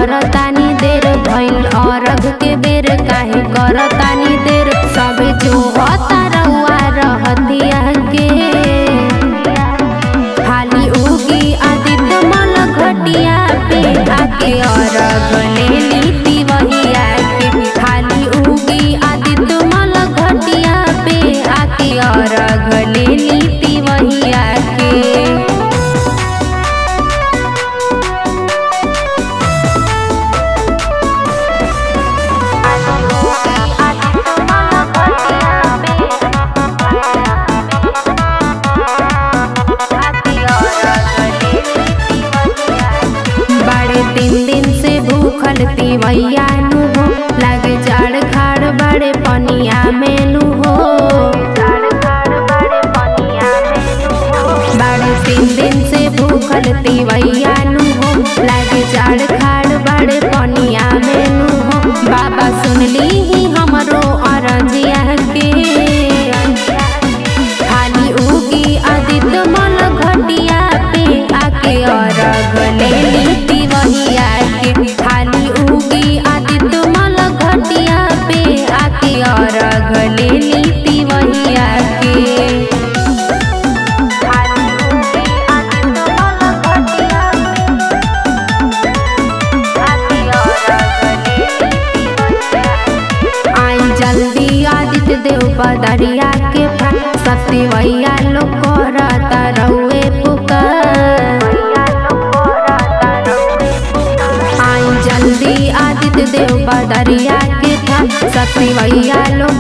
करतानी देर भइल अरघ के बेर काहे करतानी देर सब जो होता रउआ रहतिया के हाली उगी आदित्य मल घटिया पे आके अरघ ले लीती वहिया के हाली उगी आदित्य मल घटिया पे आके अरघ ले लीती वहिया के बड़े तीन दिन से भूखल तिवैया नु हो लागे जाड़ खाड़ बड़े पनिया में नु हो बड़े तीन दिन से भूखल तिवैया नु हो लागे जाड़ खाड़ बड़े पनिया में नु हो बाबा सुनली ही हमरो अरजिया के खाली उगी आदित्य मल घटिया पे आके अरघ ले लीती वहिया के खाली उगी आदित्य मल घटिया पे आके अरघ ले लीती वहिया के आई जल्दी आदित्य देव पदरिया के पास शक्ति वैया लोग करता रहुए पुकार आई जल्दी आदित्य देव पदरिया के पास शक्ति वैया लोग